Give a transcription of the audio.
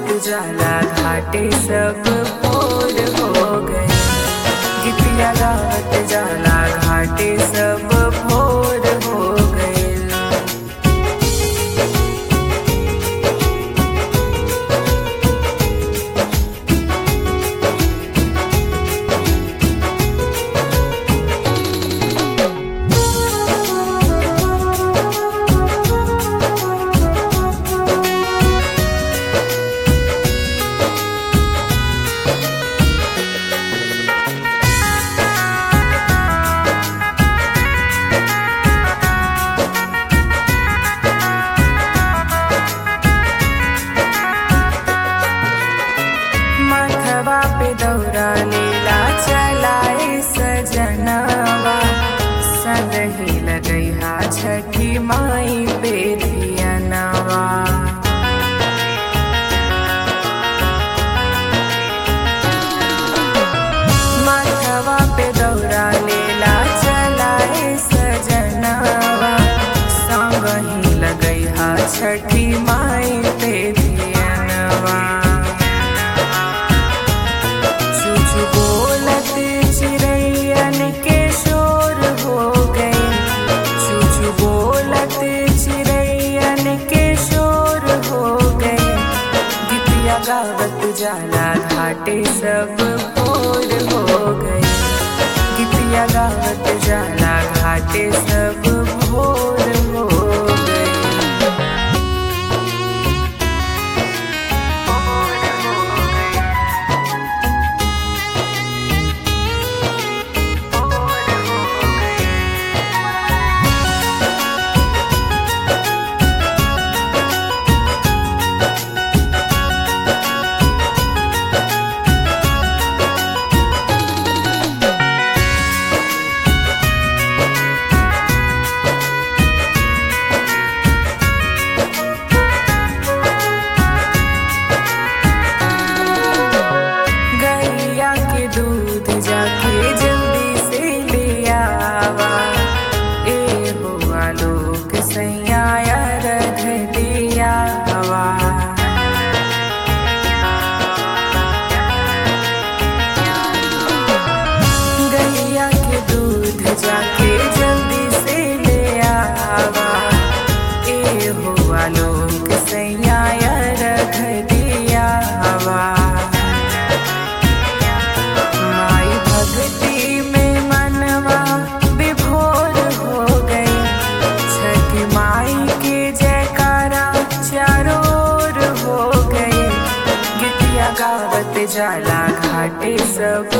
जाला घाटे सब भोर हो गए गीतिया गावत जाला घाटे सब भोर हो गए मथवा पे दौरा लीला चलाए सजनवा सदही लगैहा छठी माई बेधियनवा मथवा पे दौरा लीला चलाए सजनवा संगही लगैहा छठी माई बेधियनवा चुचु बोलत चिड़ैयन के शोर हो गए चुचु बोलत चिड़ैयन के शोर हो गए गीतिया गावत जाला घाटे सब भोर हो गए गीतिया गावत जाला घाटे सब भोर हो गए गैया के दूध जाके जल्दी से ले आवा ए हो आलोक सैया रख दियावा गैया के दूध जाके जल्दी से ले आवा ए हो आलोक सैया रख दियावा माई भक्ति में मनवा विभोर हो गई छठ माई के जयकारा चारों ओर हो गए गीतिया गावत जाला घाटे सब